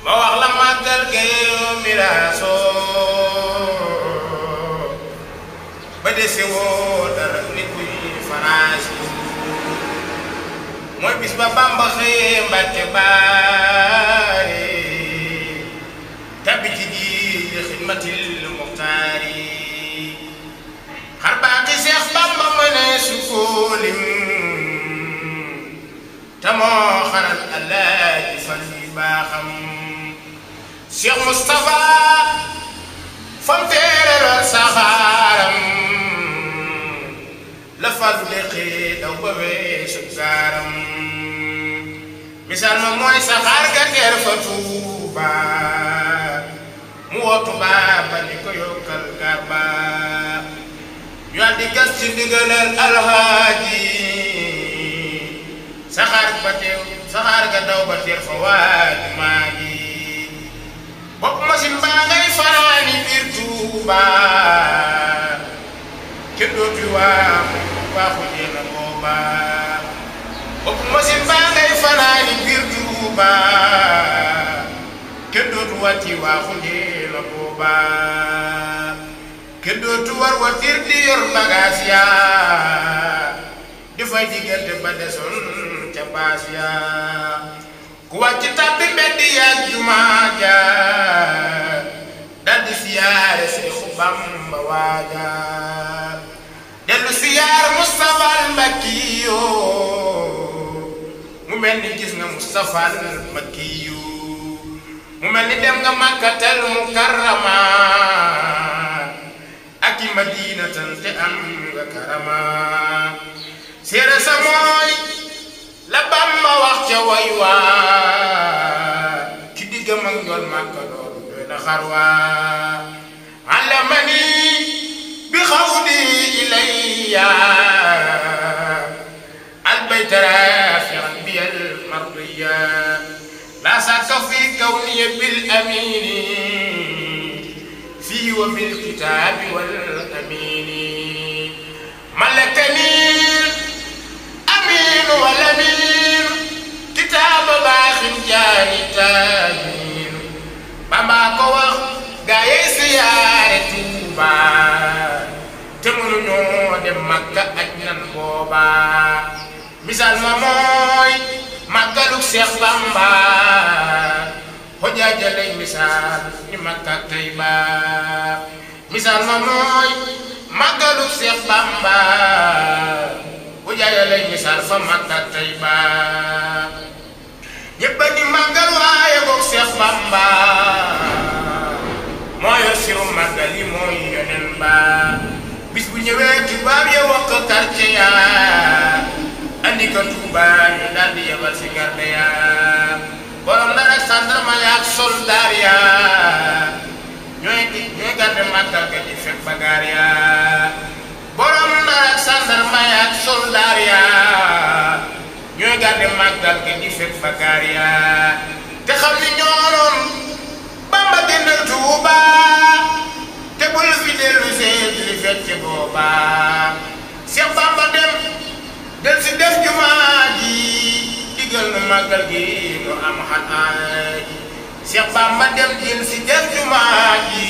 ma wax la màggal gayeyo miraasoo ba dese woo dara nit kuy faraasi mooy bis ba Bamba xëyee Mbàkke baari tabbi ci ji xidmatil muxtaari xar baaki Seex Bamba mëne su ko lim te moo xaral Alaaji fan yi baaxam Seex Mustapha fam teere lool saxaaram la fàllu deqee daw ba weesu gaaram misaal ma mooy saxaar ga teer fa Tuuba mu woo Tuuba ba ni ko yokkal gaar ba ñu di gas ci ndigalal alhaaji saxaar ba teew saxaar ga daw ba teer fa waaju maa ji bopp machine baa ngay fanaani biir Tuuba kenn dootu waa waaxu jeena booba bopp machine baa ngay fanaani biir Tuuba kenn dootu wàcci waaxu jeena booba kenn dootu war watir di yor bagaas ya di fay diggante ba desoon ca baas ya ku wàcc tàbbi mbedd yaag jumaa ja daldi siyaare Seexu Bamba waaja dellu siyaar Mustafa al Mbakkiyo mu mel ni gis nga Mustafa al Mbakkiyo mu mel ni dem nga Makkatal Mukarrama ak i Madinatan te am nga karama séere sa mooy la Bamba wax ca way waa ki diggam ak njool Màkka loolu doy na xar waa allamani bi xawdi ilayya albayta rafian bi almardiya la sakka fi kawniya bil amini fi wa bil kitabi wal amini malakani amiin wal amiin kitaaba baaxin jaani taamiin Bamba ko wax gaa yey siyaare Tuuba te mënuñoo dem Makka aj nan booba misaal ma mooy màggaluk Seex Bamba xojaaja lay misaal ni Makka ak Tayba misaal ma mooy màggaluk Seex Bamba bu jaaya lay misaal fa Makka ak Tayba ñépp a di màggal waaye boog Seex Bamba moo yor siru màggal yi mooy yonen ba bis bu ñëwee tubaab ya wax ko quartier ya andi ko Tuuba ñu daal di yebal si garde ya borom dara ak sandarma ya ak soldaar ya ñooy di ñooy garde màggal ga di fekk bagaar ya borom dara ak sandarma ya ak soldaar ya ñooy garde màggal ga di fekk bagaar ya te xam ni ñooroon Bamba génnal Tuuba te bul fi dellu see li fekk booba Seex Bamba dem del si def jumaa ji digal nu màggal gi nu am xanaay Seex Bamba dem del si def jumaa ji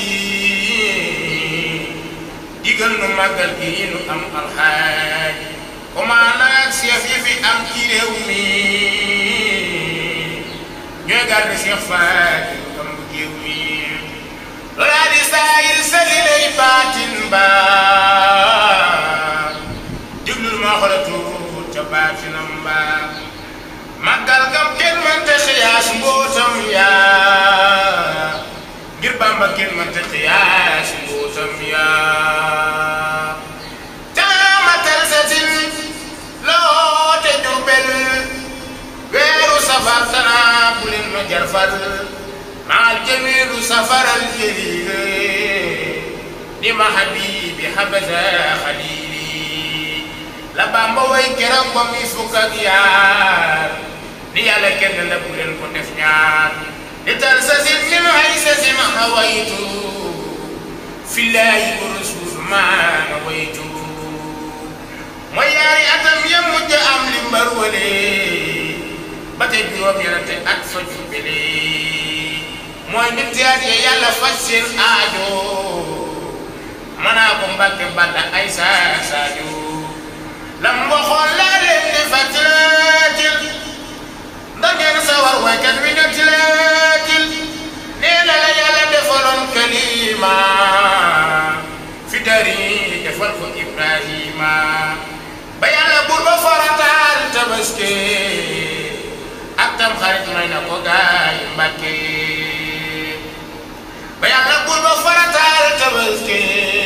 digal nu màggal gi nu am alxaaj commande ak chef yi fi am ci réew mi ñooy garde Seex Faati am bu géew mi loolaa di saayir sali lay baatin ba diglul ma xolatu ca baatinam ba màggal gam kenn mënta xiyaas mbootam yaa ngir Bamba kenn mënta xiyaas mbootam yaa taamatal sa sin loo te Jurbel weeru safar tanaa bu leen ma jarfal maal jamiilu safaral jaliile di ma habibi habaza xalili la Bamba way keroog ba muy fukk ak yaar ni yàlla kenn la bu leen ko def ñaar li tal sa sin min ay sa sin hawaytu fillahi wa rasul maa nawaytu mooy yaari atam ya mujj am li mbar wale ba tey juróom ñenante at fa jubbele mooy nit yaat ya yàlla faj seen aajo manaa ko mbàkke banda ay saa saajo lam waxoon laa leen di fàttalaatil ndax ngeen sawar waykat wi nga tilaatil nee na la yàlla defaloon kalima fi dari defal ko Ibrahima ba yàlla buur ba farataal tabaski ak tam xarit may na ko gaay Mbàkke ba yàlla buur ba farataal tabaski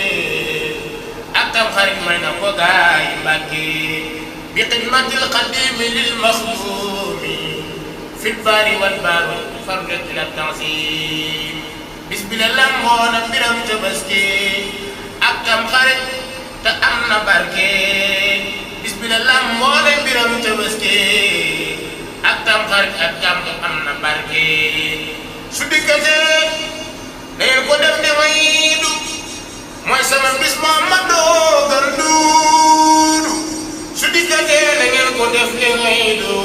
ak tam xarit may na ko gaay Mbàkke bi xidmatil xadimi lil maxdumi fil baari wal baari fardet ila tanzim bis bi la lamboona mbiram tabaski ak tam xarit te am na barke bis bi la lamboona mbiram tabaski ak tam xarit ak tam am na barke su dikkatee dangeen ko def ne may du mooy sama bis Muhammadu gën duudu su dikkatee dangeen ko def ne may du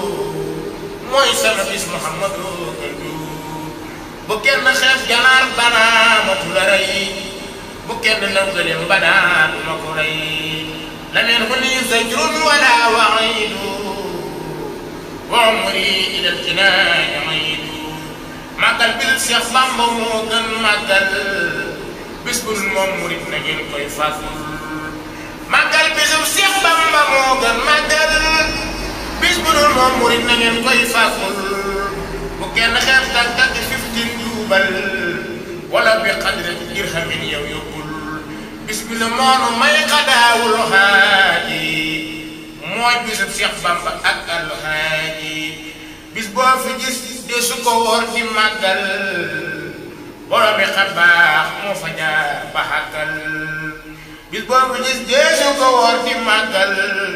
mooy sama bis Muhammadu gën duudu bu kenn xeeb janaar banaa matu la rey bu kenn nangaleen banaa du ma ko rey la meen hu nii zajrun wala wa'idu wa umri ila al-jinaan a'idu màggal bil Seex Bamba moo gën màggal bis bu dul moom murit na ngeen koy fàggul màggal bisu Seex Bamba moo gën màggal bis bu dul moom murit na ngeen koy fàggul bu kenn xeeb tag tag fiftin duubal wala bi xadri dirhamin yow yóbbul bis bi la moonu may xadaawul xaaji mooy bisu Seex Bamba ak alxaaji bis boo fi gis de su ko wóor di màggal borom bi xabaax moo fa jaar ba xàkkal bis boo fi gis de su ko wóor di màggal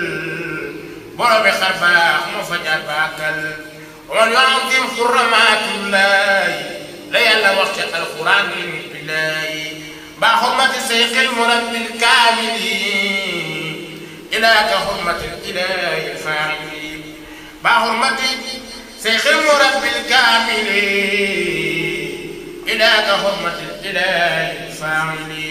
borom bi xabaax moo fa jaar ba xàkkal ومن يعظم حرمات الله لا يلا وقت القرآن بالله بحرمة سيق المربي الكامل إلى كحرمة الإله الفاعل بحرمة سيق المربي الكامل إلى كحرمة الإله الفاعل